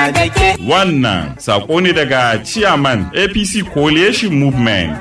da ke. Wannan sako ne daga Chairman APC Coalition Movement.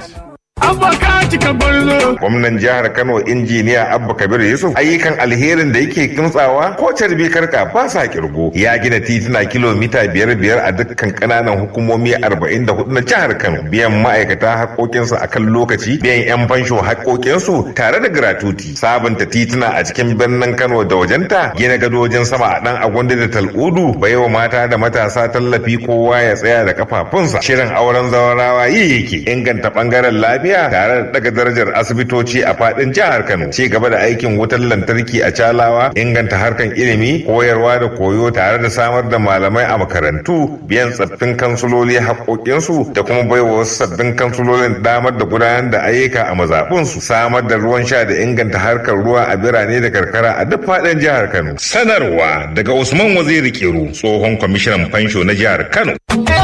Gwamnan jihar Kano injiniya Abba Kabir Yusuf ayyukan alherin da yake kimtsawa ko carbi karka ba sa kirgo. Ya gina tituna kilomita biyar biyar a dukkan kananan hukumomi arba'in da hudu na jihar Kano. Biyan ma'aikata haƙoƙinsu a kan lokaci, biyan 'yan fansho haƙoƙinsu tare da gratuti. Sabunta tituna a cikin birnin Kano da wajenta, gina gadojin sama a ɗan agwanda da tal'udu, baiwa mata da matasa tallafi kowa ya tsaya da kafafunsa. Shirin auren zawarawa yi yake inganta ɓangaren lafiya tare da daga darajar asibitoci a fadin jihar Kano. Ci gaba da aikin wutar lantarki a Calawa, inganta harkan ilimi, koyarwa da koyo tare da samar da malamai a makarantu, biyan tsaffin kansuloli haƙoƙinsu da kuma baiwa wasu sabbin kansulolin damar da gudanar da ayyuka a mazaɓunsu, samar da ruwan sha da inganta harkar ruwa a birane da karkara a duk fadin jihar Kano. Sanarwa daga Usman Waziri Kiru, tsohon kwamishinan fansho na jihar Kano.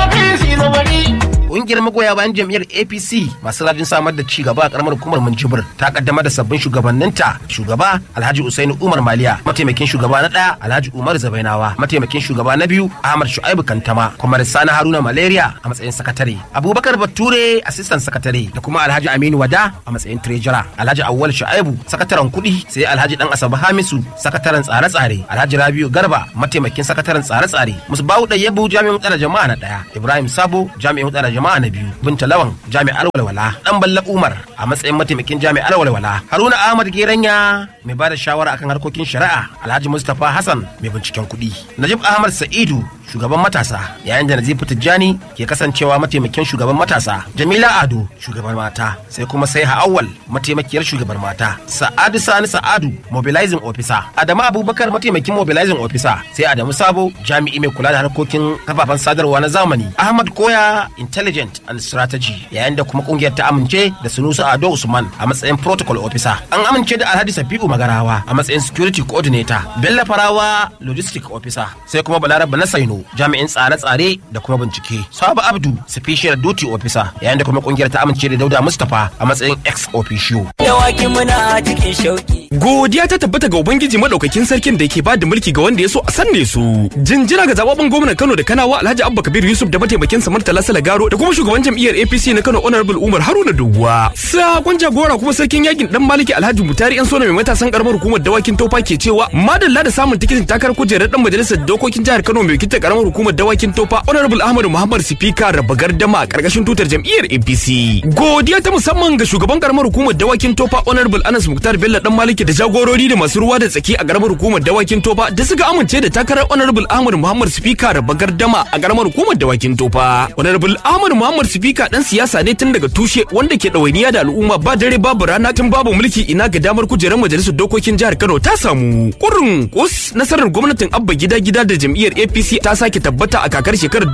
Ƙungiyar magoya bayan jam'iyyar APC masu rajin samar da cigaba a karamar hukumar Minjibir ta kaddama da sabbin shugabanninta shugaba Alhaji Usainu Umar Maliya mataimakin shugaba na ɗaya Alhaji Umar Zabainawa mataimakin shugaba na biyu Ahmad Shu'aibu Kantama kuma Sani Haruna Malaria a matsayin sakatare Abubakar Bature assistant sakatare da kuma Alhaji Aminu Wada a matsayin treasurer Alhaji Awwal Shu'aibu sakataren kuɗi sai Alhaji Dan Asabe Hamisu sakataren tsare-tsare Alhaji Rabiu Garba mataimakin sakataren tsare-tsare Musbahu Dayyabu jami'in tsare jama'a na ɗaya Ibrahim Sabo jami'in tsare jama'a na biyu binta lawan jami'ar walwala dan balla umar a matsayin mataimakin jami'ar walwala haruna ahmad geranya mai bada shawara akan harkokin shari'a alhaji mustapha hassan mai binciken kuɗi najib ahmad sa'idu shugaban matasa yayin da nazifu tijjani ke kasancewa mataimakin shugaban matasa jamila ado shugaban mata sai kuma sai awwal mataimakiyar shugaban mata sa'adu sani sa'adu mobilizing officer adamu abubakar mataimakin mobilizing officer sai adamu sabo jami'i mai kula da harkokin kafafen sadarwa na zamani ahmad koya intelligent and strategy yayin da kuma kungiyar ta amince da sunusu ado usman a matsayin protocol officer an amince da alhaji safi'u magarawa a matsayin security coordinator bello farawa logistic officer sai kuma balaraba na saino jami'in tsare-tsare da kuma bincike sabu abdu special duty officer yayin da kuma kungiyar ta amince da dauda mustapha a matsayin ex officio Dawaki muna cikin shauki. Godiya ta tabbata ga Ubangiji madaukakin sarkin da ke ba da mulki ga wanda ya so a sanne su. Jinjira ga zababben gwamnan Kano da Kanawa Alhaji Abba Kabir Yusuf da mataimakin sa Murtala Salagaro da kuma shugaban jam'iyyar APC na Kano Honorable Umar Haruna Doguwa. Sakon jagora kuma sarkin yakin dan Maliki Alhaji Mutari yan sona mai matasan karamar hukumar dawakin Tofa ke cewa madalla da samun tikitin takarar kujerar dan majalisar dokokin jihar Kano mai wakiltar karamar hukumar dawakin Tofa Honorable Ahmadu Muhammad Sifika raba gardama a karkashin tutar jam'iyyar APC. Godiya ta musamman ga shugaban karamar hukumar dawakin Tofa Honorable Anas Muktar Bello dan Maliki da jagorori da masu ruwa da tsaki a karamar hukumar dawakin Tofa da suka amince da takarar Honorable Ahmad Muhammad Sifika raba gardama a karamar hukumar dawakin Tofa. Honorable Ahmad Muhammad Sifika dan siyasa ne tun daga tushe wanda ke ɗawainiya da al'umma ba dare babu rana tun babu mulki ina ga damar kujerar majalisar dokokin jihar Kano ta samu. Kurrin kus nasarar gwamnatin Abba gida gida da jam'iyyar APC ta sake tabbata a kakar shekarar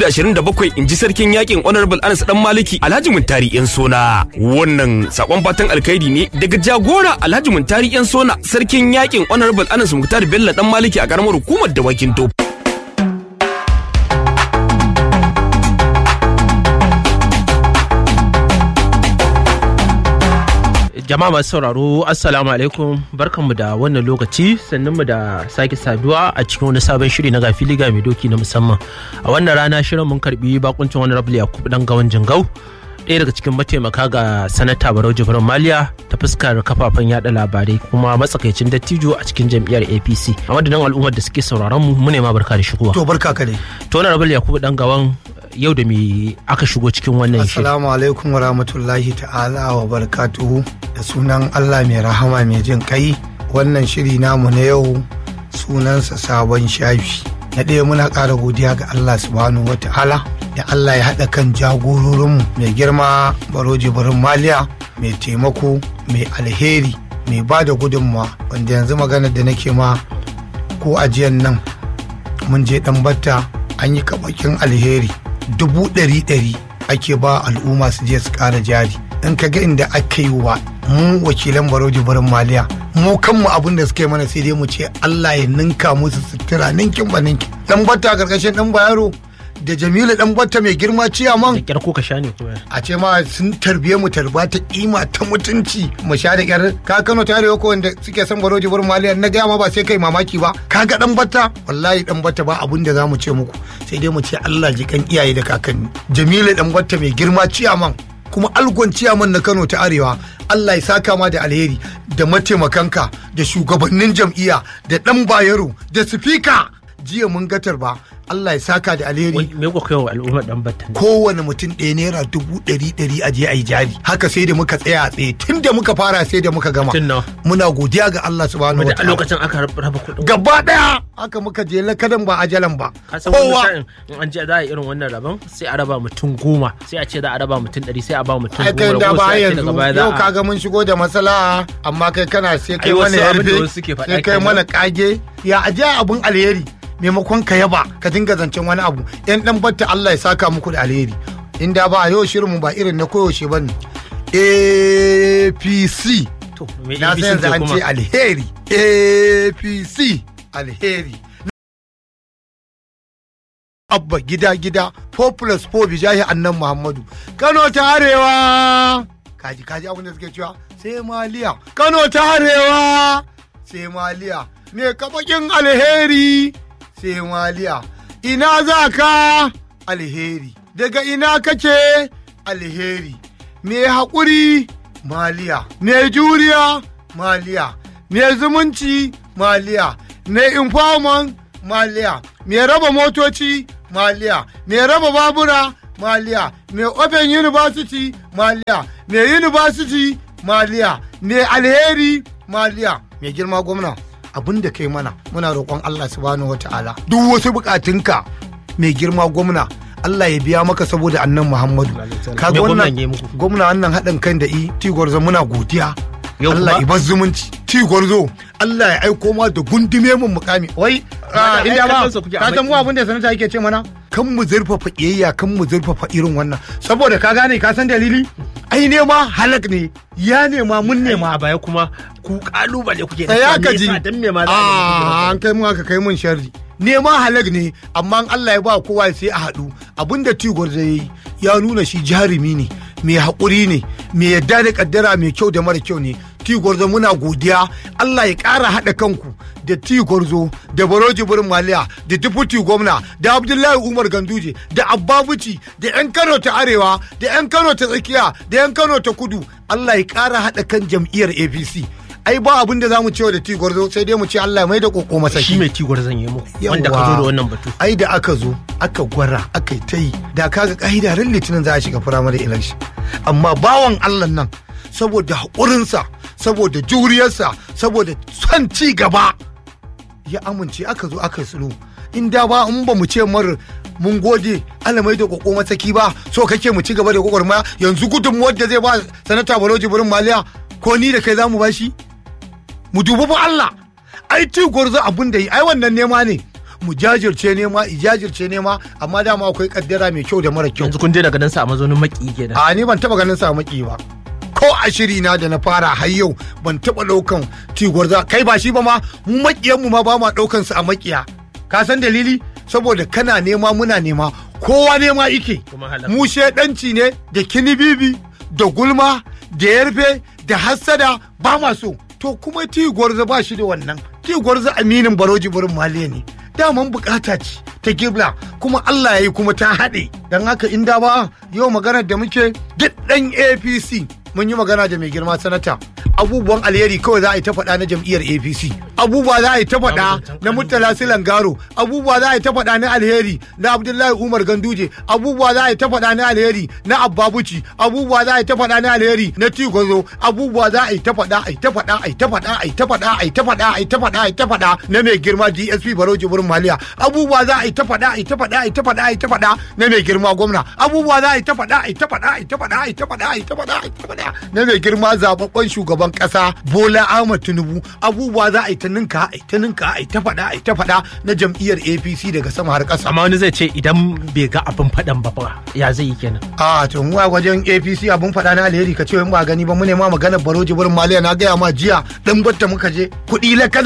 2027 in ji sarkin yakin Honorable Anas dan Maliki Alhaji Muntari yan sona. Wannan sakon fatan alkhairi ne daga jagora Alhaji Muntari yan sona sarkin yakin Honorable Anas Muktar Bello dan Maliki a karamar hukumar dawakin Tofa. jama'a masu sauraro assalamu alaikum barkanmu da wannan lokaci sannan mu da sake saduwa a cikin wani sabon shiri na gafili ga mai doki na musamman a wannan rana shirin mun karbi bakuncin wani rabu yakubu dan gawan jingau ɗaya daga cikin mataimaka ga sanata barau jibrin maliya ta fuskar kafafen yada labarai kuma matsakaicin dattijo a cikin jam'iyyar apc a madadin al'ummar da suke sauraron mu mu ne ma barka da shigowa To barka ka dai. to wani rabu yakubu dan gawan yau da me aka shigo cikin wannan shiri Assalamu alaikum wa rahmatullahi ta'ala wa barakatuhu da sunan Allah mai rahama mai jin kai wannan shiri namu na yau sunansa sabon shafi. Na ɗaya muna ƙara godiya ga Allah subhanahu wa ta'ala da Allah ya haɗa kan jagororinmu mai girma baro jibirin maliya mai taimako mai alheri mai ba da gudunmawa wanda yanzu maganar da nake ma ko ajiyan nan mun je ɗan batta an yi kaɓakin alheri dubu ɗari ɗari ake ba al'umma su je su ƙara jari in ka ga inda aka yi wa mu wakilan baroji barin maliya mu kanmu abin da suka yi mana sai dai mu ce Allah ya ninka musu sutura ninkin ba ninkin dan bata a karkashin dan bayaro da jamilu dan batta mai girma da ciyaman kyar ko ka sha ne kuma a ce ma sun tarbiye mu tarba ta kima ta mutunci mu sha da kyar ka kano ta arewa ko wanda suke son baroji burin maliya na gaya ma ba sai kai mamaki ba ka ga dan batta wallahi dan batta ba abun da za mu ce muku sai dai mu ce Allah ji kan iyaye da kakanni jamilu dan batta mai girma ciyaman kuma algon ciyaman na kano ta arewa Allah ya saka ma da alheri da mataimakanka da shugabannin jam'iyya da dan bayero da sifika jiya mun gatar ba Allah ya saka da alheri Wai, me kuka kai wa al'ummar dan battan kowane mutum ɗaya naira dubu ɗari ɗari a je a yi jari haka sai da muka tsaya a tsaye tun da muka fara sai da muka gama Tun nawa? muna godiya ga Allah subhanahu da wa a lokacin aka raba kuɗin gaba ɗaya haka muka je lakadan ba ajalan ba ka san wani kowa sa'in in an je za a yi irin wannan rabon sai a raba mutum goma sai a ce za a raba mutum ɗari sai a ba mutum ai kai goma da rago ba sai a ce yanzu daga baya za yau a kaga mun shigo da matsala amma kai kana sai kai Ai, mana wasu abin da yarfe wasu suke faɗa sai kai kenan. mana kage ya aje abun alheri maimakon ka yaba ka dinga zancen wani abu yan dan batta Allah ya saka muku da alheri inda ba yau shirinmu ba irin na koyaushe bane APC to me na ABC san yanzu zai an kuma ce alheri APC alheri abba gida gida 4 plus 4 bijahi annan muhammadu kano ta arewa kaji kaji abin da suke cewa sai maliya kano ta arewa sai maliya me kabakin alheri sai maliya ina za ka alheri daga ina kake alheri me haƙuri maliya me juriya maliya me zumunci maliya me informant maliya me raba motoci maliya me raba babura maliya me open university maliya me university maliya me alheri maliya me girma gwamna abin da kai mana muna roƙon Allah subhanahu wa ta'ala duk wasu bukatunka mai girma gwamna Allah ya biya maka saboda annan Muhammadu kaga Me gwamnan wannan ya yi muku? gwamna wannan haɗin kan da i tigwarzo muna godiya Yau Allah kuma- ibar zumunci tigwarzo Allah ya aiko ma da gundume mun mukami wai da ai inda ba kallonsa kuke a ka san mu maki. abin da sanata yake ce mana kan mu zurfafa kiyayya kan mu zurfafa irin wannan saboda ka gane ka san dalili ai nema halak ne ya nema mun nema a baya kuma ku kalubale kuke da tsaya cewa ka me ji yasa, dan me ma za a Ah, yi an kai mu aka kai mun sharri nema halak ne amma in Allah ya ba kowa sai a haɗu abinda tigor zai yi ya nuna shi jarumi ne mai haƙuri ne mai yadda da kaddara mai kyau da mara kyau ne tigorzo muna godiya Allah ya ƙara haɗa kanku da tigorzo da baroji burin maliya da deputy gwamna da abdullahi umar ganduje da abbabuci da yan kano ta arewa da yan kano ta tsakiya da yan kano ta kudu Allah ya ƙara haɗa kan jam'iyyar apc ai ba abin da zamu cewa da tigorzo sai dai mu ce Allah ya mai da koko masa shi mai tigwar zan yi muku wanda ka zo da wannan batu ai da aka zo aka gwara aka yi ta yi da kaga ka'ida ran litinin za a shiga firamare election amma bawan allah nan saboda haƙurinsa saboda juriyarsa saboda son ci gaba ya amince aka zo aka yi sulhu in da ba in ba mu ce mar mun gode alamai da koko mataki ba so kake mu ci gaba da gwagwarmaya yanzu gudunmuwar da zai ba sanata baloji burin maliya ko ni da kai za mu ba shi mu dubi fa Allah ai ci gwarzo abun da yi ai wannan nema ne mu jajirce nema i jajirce nema amma dama akwai kaddara mai kyau da mara kyau yanzu kun je daga nan sa a mazaunin maki kenan a ni ban taba ganin sa maki ba ko a shiri na da na fara har yau ban taba daukan ci gwarzo kai ba shi ba ma mu makiyan mu ma ba ma daukan su a makiya ka san dalili saboda kana nema muna nema kowa nema ike Kuma halal. mu shedanci ne da kinibibi da gulma da yarfe da hassada ba ma so to kuma ti gwarza ba shi da wannan ti gwarza aminin baroji burin maliya ne daman bukata ce ta gibla kuma Allah ya yi kuma ta haɗe don haka inda ba yau maganar da muke duk ɗan apc mun yi magana da mai girma sanata abubuwan alheri kawai za a yi ta faɗa na jam'iyyar apc abubuwa za a yi ta faɗa na murtala silan garo abubuwa za a yi ta faɗa na alheri na abdullahi umar ganduje abubuwa za a yi ta faɗa na alheri na abbabuci abubuwa za a yi ta faɗa na alheri na tigozo abubuwa za a yi ta faɗa a yi ta faɗa a yi ta faɗa a yi ta faɗa a yi ta faɗa a yi ta faɗa a yi ta faɗa na mai girma dsp baro jibirin maliya abubuwa za a yi ta faɗa a yi ta faɗa a yi ta faɗa a yi ta faɗa na mai girma gwamna abubuwa za a yi ta faɗa a yi ta faɗa a yi ta faɗa a yi ta faɗa a yi ta faɗa a yi ta faɗa na mai girma zababben shugaban ƙasa bola ahmad tinubu abubuwa za a yi ta ninka a yi ta ninka a yi ta faɗa a yi ta faɗa na jam'iyyar apc daga sama har ƙasa amma wani zai ce idan bai ga abin faɗan ba fa ya zai yi kenan a to mu a wajen apc abun faɗa na alheri ka ce in ba gani ba mu ne ma maganar baro jibirin maliya na gaya ma jiya dan batta muka je kuɗi lakadan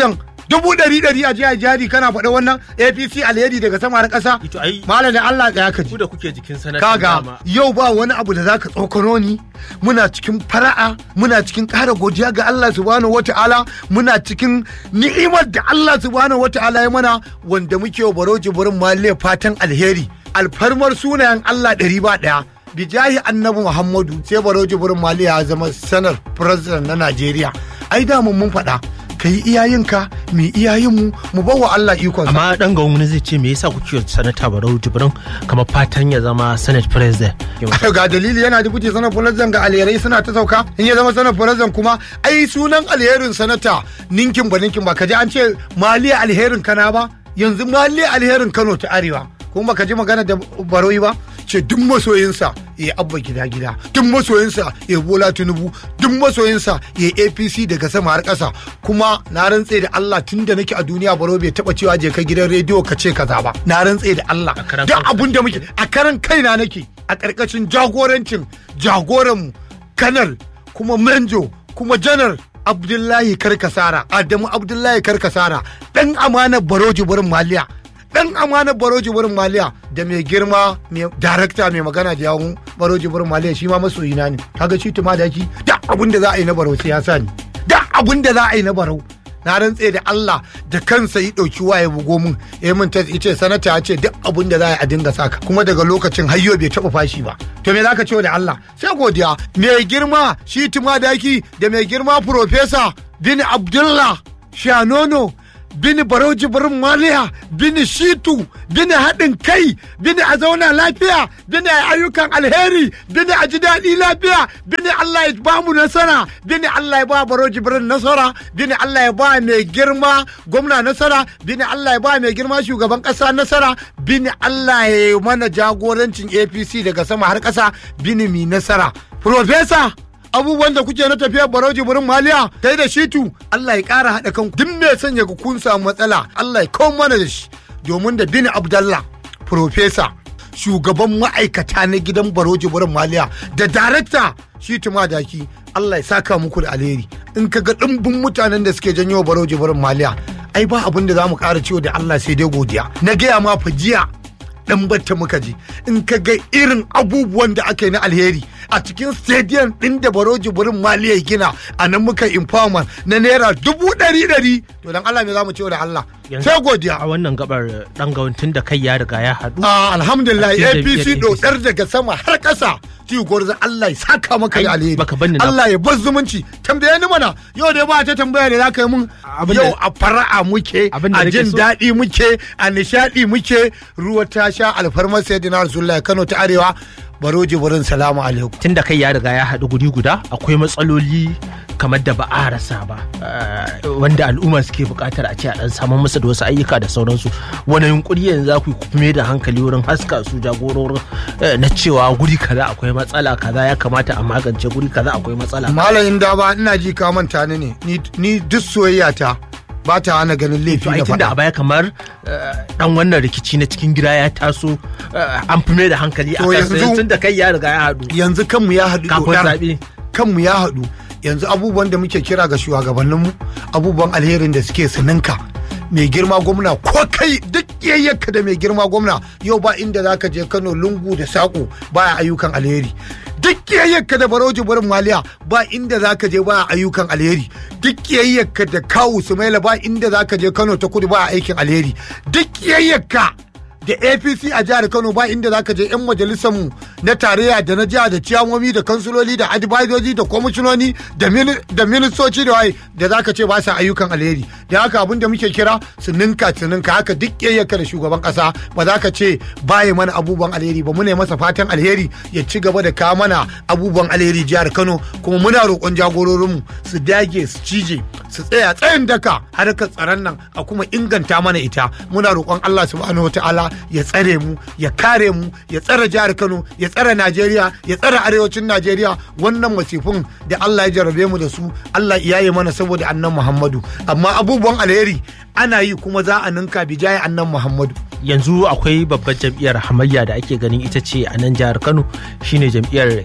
dubu ɗari ɗari a jiya jari kana faɗa wannan apc alheri daga sama har ƙasa Ito ai- malam da allah tsaya ka ji ku da kuke jikin sanata kaga dama. yau ba wani abu da zaka tsokano ni muna cikin fara'a muna cikin ƙara godiya ga Allah subhanahu wata'ala muna cikin ni'imar da Allah subhanahu wata'ala ya mana wanda muke wa baro jibirin malle fatan alheri alfarmar sunayen Allah ɗari ba ɗaya bijahi annabi Muhammadu sai baro jibirin malle ya zama sanar president na Najeriya ai da mun mun faɗa ka yi iyayenka mu yi iyayenmu mu bawa Allah ikonsa amma dan ga wani zai ce me yasa kuke sanata barau jibrin kamar fatan ya zama senate president ga dalili yana dubuti sanar fulazan ga alherai suna ta sauka in ya zama sanar fulazan kuma ai sunan alherin sanata ninkin ba ninkin ba kaji an ce maliya alherin kana ba yanzu maliya alherin kano ta arewa kuma baka ji magana da baroyi ba ce duk masoyinsa ya abba gida gida duk masoyinsa ya bola tinubu duk masoyinsa ya apc daga sama har ƙasa kuma na rantse da allah tun da nake a duniya baro bai taba cewa je ka gidan rediyo ka ce kaza ba na rantse da allah karan duk kanka. abun da muke a karan kaina nake a ƙarƙashin jagorancin jagoranmu kanal kuma manjo kuma janar abdullahi karkasara adamu abdullahi karkasara ɗan amanar baroji burin maliya ɗan amanar baroji burin maliya da mai girma mai darakta mai magana da yawun baroji burin maliya shi ma masoyina ne kaga shi tuma da ki da abun da za a yi na barau sai ya sa ni da abun da za a yi na barau na rantse da Allah da kansa yi ɗauki waye bugo min ya min ta ce sanata ya ce duk abin da za a yi a dinga saka kuma daga lokacin hayyo bai taɓa fashi ba to me zaka ce da Allah sai godiya mai girma shi daki da mai girma profesa bin Abdullah Shanono bin Barauji Barin Maliya bin Shitu bin haɗin kai bin a zauna lafiya bin a ayyukan alheri bin a ji daɗi lafiya bin Allah ya ba mu nasara bin Allah ya ba Barauji Barin nasara bin Allah ya ba mai girma gwamna nasara bin Allah ya ba mai girma shugaban ƙasa nasara bin Allah ya yi mana jagorancin APC daga sama har ƙasa bin mi nasara. Profesa abubuwan da kuke na tafiyar barauji burin maliya kai da shitu Allah ya ƙara haɗa kan duk mai sanya ku kun samu matsala Allah ya kawo mana da shi domin da bin Abdallah profesa shugaban ma'aikata na gidan baroji burin maliya da darakta shitu madaki Allah ya saka muku da alheri in ka ga ɗimbin mutanen da suke janyo baroji burin maliya ai ba abin da za mu ƙara ciwo da Allah sai dai godiya na gaya ma fa jiya dan batta muka ji in ka ga irin abubuwan da aka yi na alheri a cikin stadium din da baroji burin maliya ya gina a nan muka informal na naira dubu ɗari ɗari to dan Allah me za mu ce da Allah sai godiya a wannan gabar dan tun da kai ya riga ya haɗu Ah, alhamdulillah A cikin apc jam'iyyar dodar daga sama har ƙasa tiyu gwarza Allah ya saka maka da Ai, alheri baka banni na- Allah ya bar zumunci tambaye ni mana yau dai ba ta tambaya da zaka yi mun Abin da- yau a fara'a muke Abin da a nake jin so- daɗi muke a nishaɗi muke ruwa ta sha alfarmar sayyidina rasulullahi Kano ta arewa baroji burin salamu alaikum tun da kai ya riga ya haɗu guri guda akwai matsaloli kamar da ba a rasa ba eh, wanda al'umma suke buƙatar a ce a ɗan samun musu da wasu ayyuka da sauransu wani yunkuri yanzu za ku yi ku mai da hankali wurin haska su jagororin eh, na cewa guri kaza akwai matsala kaza ya kamata a magance guri kaza akwai matsala malamin da ba ina ji ka manta ni ne Ni- ni duk soyayya ta ba ta hana ganin laifi to ai na tunda a faɗa baya kamar eh, dan wannan rikici na cikin gida ya taso eh, an fi mai da hankali a To kansa yanzu- tun da kai ya riga ya haɗu yanzu kanmu ya haɗu kafin dodar. zaɓe kanmu ya haɗu yanzu abubuwan da muke kira ga shugabanninmu abubuwan alherin da suke sininka mai girma gwamna ko kai duk yayyaka da mai girma gwamna yau ba inda za ka je kano lungu da saƙo baya ayyukan alheri duk yayyaka da baroji barin maliya ba inda za ka je baya ayyukan alheri duk yayyaka da kawu sumaila ba inda za ka je kano ta kudu baya aikin alheri duk yayyaka da apc a jihar kano ba inda zaka je yan majalisar mu na tarayya da na jiha da ciyamomi da kansuloli da advisoji da kwamishinoni da mini- da ministoci da waye da zaka ce ba sa ayyukan alheri da haka abin da muke kira su ninka su ninka haka duk yayyaka da shugaban kasa ba za ka ce baya mana abubuwan alheri ba muna masa fatan alheri ya ci gaba da kawo mana abubuwan alheri jihar kano kuma muna roƙon jagororinmu su dage su cije su tsaya tsayin daka harkar tsaron nan a kuma inganta mana ita muna roƙon Allah subhanahu ta'ala ya tsare mu ya kare mu ya tsare jihar Kano ya tsare Najeriya ya tsare arewacin Najeriya wannan masifin da Allah ya jarabe mu da su Allah ya yi mana saboda annan Muhammadu amma abubuwan alheri ana yi kuma za a ninka bijaye annan Muhammadu yanzu akwai babbar jam'iyyar hamayya da ake ganin ita ce a nan jihar kano shine jam'iyyar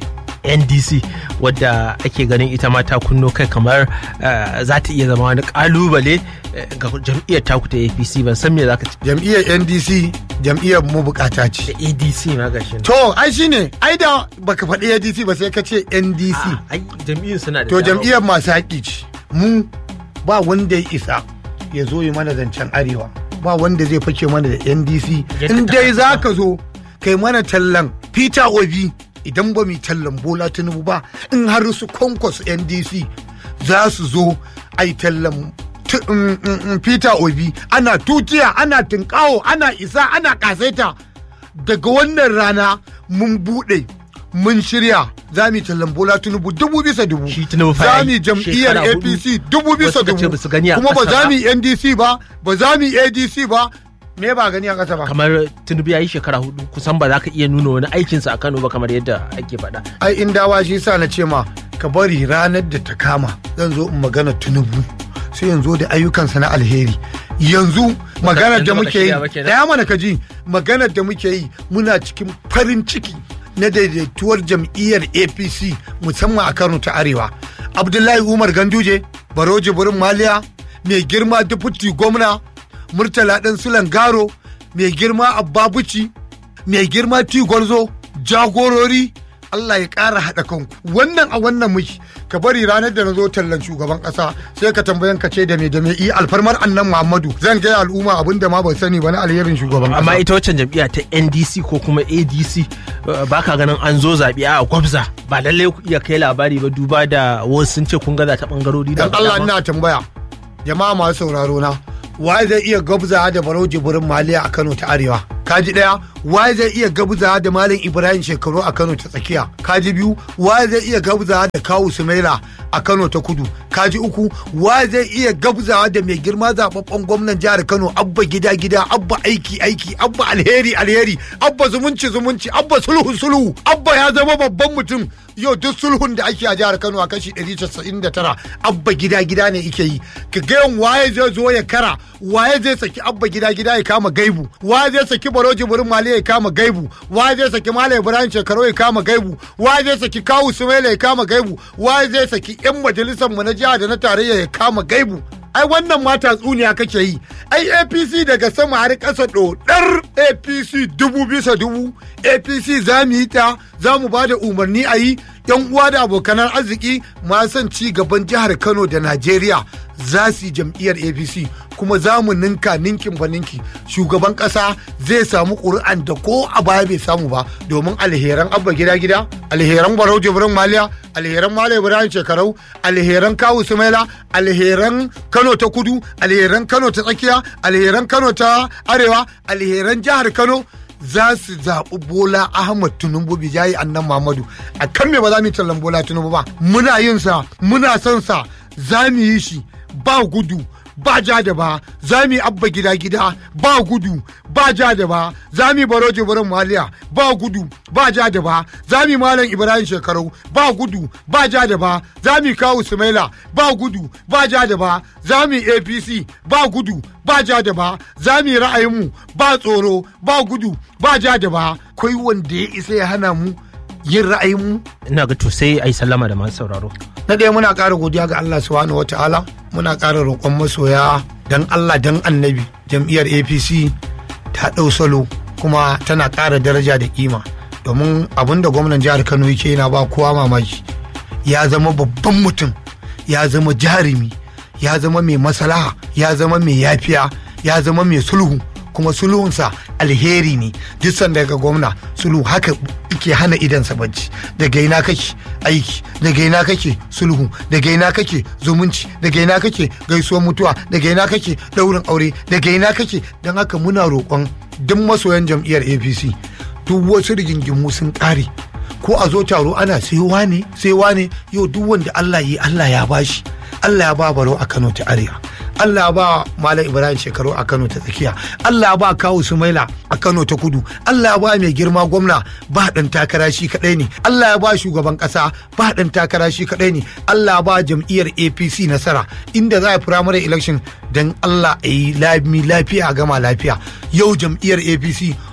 ndc wadda ake ganin ita ma ta kunno kai kamar eh, za ta iya zama wani kalubale eh, ga jam'iyyar taku ta apc ban san me za ka ce jam'iyyar ndc jam'iyyar mu bukata ce da adc ma gashi nan. to ai shine ai da baka faɗi adc ba sai ka ce ndc Ah, ai jam'iyyun suna da to dama. jam'iyyar masu haƙi ce mu ba wanda ya isa ya zo yi mana zancen arewa ba wanda zai fake mana da ndc Yadda in ta dai kasa. za ka zo kai mana tallan peter obi idan ba mu yi tallan bola tinubu ba in har su kwankwas ndc za su zo a yi tallan tu- mm, mm, mm, peter obi ana tutiya ana tinkawo ana isa ana kasaita daga wannan rana mun buɗe mun shirya za mu yi tallan bola tinubu dubu bisa dubu Shi Tinubu fa za yayi mu yi jam'iyyar shekara hudu. apc dubu bisa Wasu ka ce dubu ba su gani a kuma ba ƙasa za ba. mu yi ndc ba ba za mu yi adc ba me ba gani a ƙasa ba kamar tinubu ya yi shekara hudu kusan ba za ka iya nuna wani aikinsa a kano ba kamar yadda ake faɗa ai in dawa shi sa na ce ma ka bari ranar da ta kama zan zo in magana tunubu sai yanzu da ayyukansa na alheri yanzu maganar da yanzu baka muke yi shirya ba kenan? daya mana ka ji maganar da muke yi muna cikin farin ciki na daidaituwar jam'iyyar apc musamman a kano ta arewa abdullahi umar ganduje baro jibirin maliya mai girma dufuti gwamna murtala ɗan sulan garo mai girma abba buci mai girma ti gwarzo jagorori Allah ya ƙara haɗa kanku wannan a wannan muki ka bari ranar da na zo tallan shugaban ƙasa sai ka tambayan ka ce da me da me i alfarmar annan Muhammadu zan gaya al'umma abin da ma ban sani ba na alherin shugaban amma ƙasa ita waccan jam'iyya ta ndc ko kuma adc uh, ba ka ganin an zo zaɓe a gwabza ba lallai ku iya kai labari ba duba da wasu sun ce kun gaza ta ɓangarori da dan Allah dama. ina tambaya jama'a masu sauraro na waye zai iya gabza da barau jibirin maliya a Kano ta arewa kaji daya waye zai iya gabza da malam Ibrahim shekaru a Kano ta tsakiya kaji biyu waye zai iya gabza da kawu Sumaila a Kano ta kudu kaji uku waye zai iya gabza da mai girma zababben gwamnan jihar Kano abba gida gida abba aiki aiki abba alheri alheri abba zumunci zumunci abba sulhu sulhu abba ya zama babban mutum yau duk sulhun da ake a jihar Kano a kashi 199 abba gida gida ne ike yi ka ga waye zai zo ya kara waye zai saki abba gida gida ya kama gaibu waye zai saki baro jibirin mali ya kama gaibu waye zai saki malam ibrahim shekaru ya kama gaibu waye zai saki kawu sumaila ya kama gaibu waye zai saki yan majalisar mu na jiha da na tarayya ya kama gaibu ai wannan ma tatsuniya kake yi ai apc daga sama har ƙasa ɗodar apc dubu bisa dubu apc za mu yi ta za mu ba da umarni a yi yan uwa da abokanan arziki ma son ci gaban jihar kano da najeriya za su yi jam'iyyar apc kuma za mu ninka ninkin ba ninki shugaban ƙasa zai samu ƙuri'an da ko a baya bai samu ba domin alheran abba gida gida alheran barau jibrin maliya alheran malam ibrahim shekarau alheran kawu sumaila alheran kano ta kudu alheran kano ta tsakiya alheran kano ta arewa alheran jihar kano za su zaɓi bola ahmad tinubu bijayi annan muhammadu a kan me ba za mu yi tallan bola tinubu ba muna yin sa muna son sa za mu yi shi ba gudu ba ja da ba za mu yi abba gida gida ba gudu ba ja da ba za mu yi baro jibirin maliya ba gudu ba ja da ba za mu yi malam ibrahim shekaru ba gudu ba ja da ba za mu yi kawu sumaila ba gudu ba ja da ba za mu yi apc ba gudu ba ja da ba za mu yi ra'ayinmu ba tsoro ba gudu ba ja da ba kai wanda ya isa ya hana mu yin ra'ayinmu ina ga to sai a yi sallama da masu sauraro na ɗaya muna ƙara godiya ga Allah subhanahu wa ta'ala muna ƙara roƙon masoya dan Allah dan annabi jam'iyyar APC ta ɗau salo kuma tana ƙara daraja da kima domin abin da gwamnan jihar Kano yake yana ba kowa mamaki ya zama babban mutum ya zama jarumi ya zama mai masalaha ya zama mai yafiya ya zama mai sulhu kuma sulhunsa alheri ne duk sanda ga gwamna sulhu haka ke hana idansa bacci daga ina kake aiki daga ina kake sulhu daga ina kake zumunci daga ina kake gaisuwar mutuwa daga ina kake daurin aure daga ina kake don haka muna roƙon duk masoyan jam'iyyar apc duk wasu rigingimu sun ƙare ko a zo taro ana sai wane sai wane yau duk wanda allah yi allah ya bashi allah ya ba baro a kano ta arewa Allah ya ba Malam Ibrahim shekaru a Kano ta tsakiya. Allah ya ba Kawu Sumaila a Kano ta kudu. Allah ya ba mai girma gwamna ba ɗan takara shi kaɗai ne. Allah ya ba shugaban ƙasa ba ɗan takara shi kaɗai ne. Allah ya ba jam'iyyar APC nasara inda za a primary election don Allah a yi lami lafiya a gama lafiya. Yau jam'iyyar APC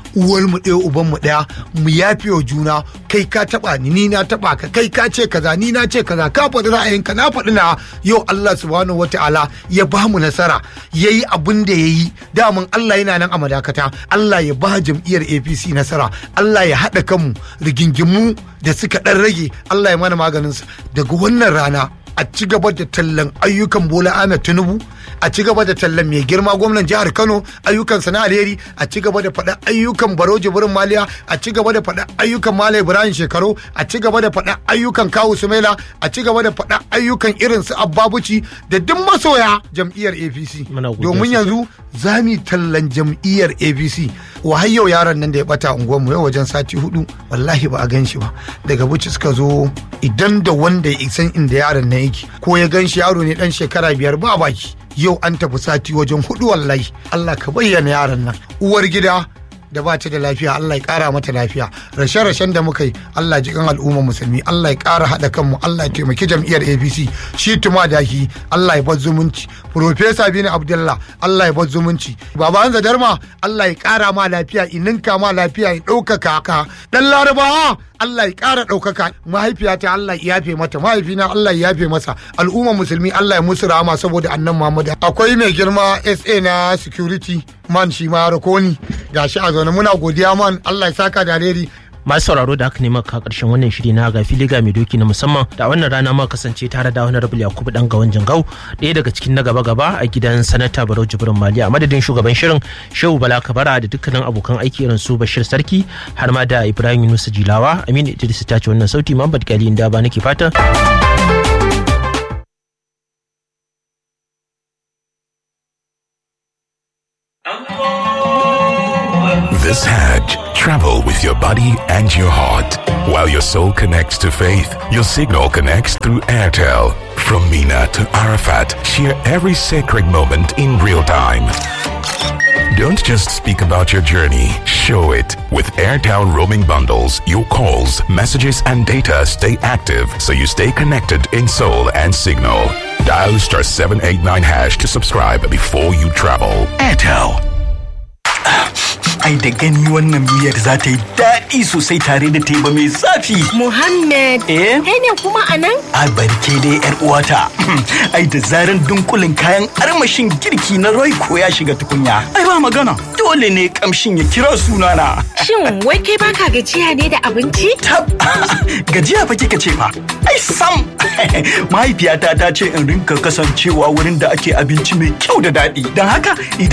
uwar mu ɗaya uban mu ɗaya mu yafe wa juna kai ka taba ni ni na taba ka kai ka ce kaza ni na ce kaza ka faɗi ra'ayinka na faɗi na yau Allah subhanahu wataala ya ba mu nasara yayi abin da yayi daman Allah yana nan a madakata Allah ya ba jam'iyyar APC nasara Allah ya haɗa kanmu rigingimu da suka ɗan rage Allah ya mana maganin su daga wannan rana a ci gaba da tallan ayyukan Bola Ahmed Tinubu a ci gaba da tallan mai girma gwamnan jihar Kano ayyukan sana alheri a ci gaba da faɗa ayyukan Baro Jibrin Maliya a ci gaba da faɗa ayyukan Malam Ibrahim Shekaru a ci gaba da faɗa ayyukan Kawu Sumaila a ci gaba da faɗa ayyukan irin su Abbabuci da duk masoya jam'iyyar APC Muna godiya domin sosai. yanzu za mu yi tallan jam'iyyar APC wa har yau yaron nan da ya bata unguwarmu yau wajen sati hudu wallahi ba a gan shi ba daga buci suka zo idan da wanda ya san inda yaron nan yake ko ya gan shi yaro ne dan shekara biyar ba baki yau an tafi sati wajen hudu wallahi Allah ka bayyana yaron nan uwar gida da ba ta da lafiya Allah ya kara mata lafiya rashe-rashen da muka yi Allah ji kan al'umma musulmi Allah ya kara haɗa kanmu Allah ya taimaki jam'iyyar APC shi tuma daki Allah ya bar zumunci Profesa Bini Abdullah Allah ya bar zumunci Baba Hanza Darma Allah ya kara ma lafiya ininka ma lafiya ya ɗaukaka ka dan Larabawa Allah ya ƙara ɗaukaka mahaifiyata Allah ya yafe mata mahaifina Allah ya yafe masa al'umma musulmi Allah ya musu rahama saboda annan Muhammad akwai mai girma SA na security man shi ma rakoni gashi a zaune muna godiya man Allah ya saka da alheri masu sauraro da aka nema ka karshen wannan shiri na ga filiga mai doki na musamman da wannan rana ma kasance tare da wani rabul yakubu dan gawan jingau ɗaya daga cikin na gaba gaba a gidan sanata barau jibrin maliya a madadin shugaban shirin shehu bala kabara da dukkanin abokan aiki irin su bashir sarki har ma da ibrahim yunus jilawa aminu idris ta ce wannan sauti muhammad gali inda ba nake fata This Hajj, travel with your body and your heart. While your soul connects to faith, your signal connects through Airtel. From Mina to Arafat, share every sacred moment in real time. Don't just speak about your journey, show it. With Airtel roaming bundles, your calls, messages, and data stay active so you stay connected in soul and signal. Dial star 789 hash to subscribe before you travel. Airtel. Ai da gani wannan miyar za ta yi daɗi sosai tare da teba mai zafi. Muhammad, Eh? kai ne kuma a nan? A barke dai yar uwata. Ai da zaran dunkulin kayan armashin girki na Royco ya shiga tukunya. Ai ba magana. Dole ne kamshin ya kira sunana. Shin wai kai baka gajiya ne da abinci? Tab gajiya fa kika ce fa. Ai sam. Mahaifiyata ta ce in rinka kasancewa wurin da ake abinci mai kyau da daɗi. Don haka idan